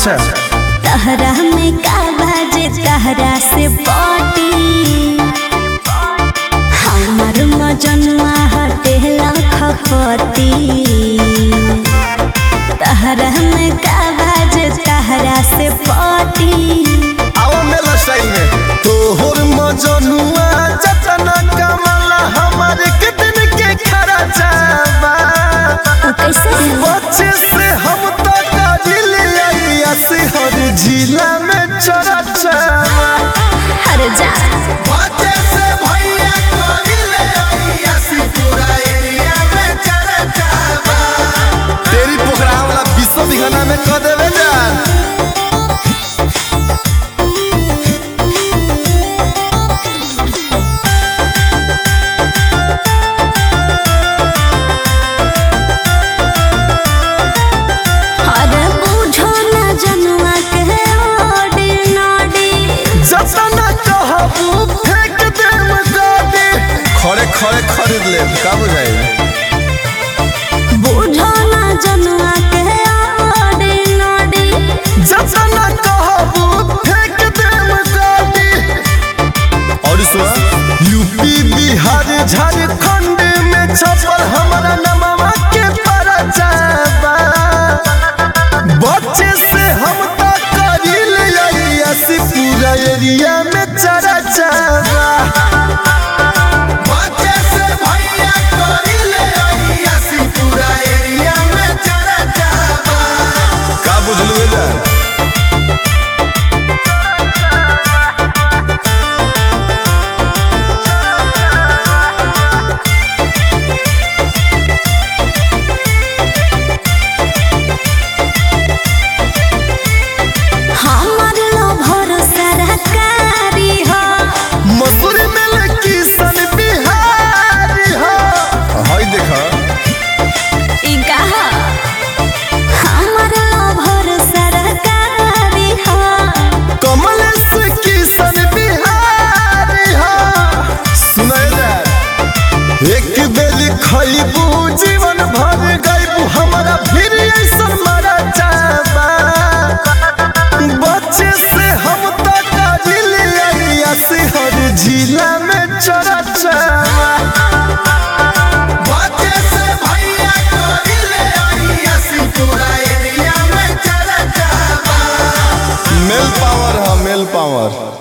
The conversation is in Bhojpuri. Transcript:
अच्छा तहरा में का बाजे तहरा से पटी हमर मजनुआ हटे लखपति तहरा में का बाजे तहरा से पटी आओ मेला स्टाइल में तोहर मजनुआ जतना कमला हमारे कितन के खरा जाबा उ कैसे बच्चे से हम तो काबिल आइया से हर जिला में चरा जाबा हर जा बच्चे से भैया काबिल आइया से पूरा एरिया में चरा जाबा तेरी पोखरा वाला विश्व विघना में क देवे जान अरे बुझो ना जनुआ के ओडी नोडी जतना कहबू फेंक देम गाड़ी खड़े खड़े खरीद ले का बुझाई बुझो ना जनुआ के ओडी नोडी जतना कहबू फेंक देम गाड़ी और सुन यूपी बिहार झारखंड में छपल हमारा नमवा के परचाबा बच्चे से हम तो करिल ऐसी पूरा एरिया में चरा चाबा बच्चे से भैया करिले ऐसी पूरा एरिया में चरा चाबा का बुझलू जा हमर लो भरोसा रकारी हो मसूर में लकी सन बिहारी हो हाय देखा ई कहा हमर लो भरोसा रकारी हो कमल से की सन बिहारी हो सुनाए जा एक बेली खइबू जीवन भर गइबू हमारा फिर ऐसा मरा जाबा बच्चे से हम तो काबिल आइया से हर जिला में चरा चाबा बच्चे से भैया काबिल आइया से पूरा एरिया में चरा चाबा मेल पावर है मेल पावर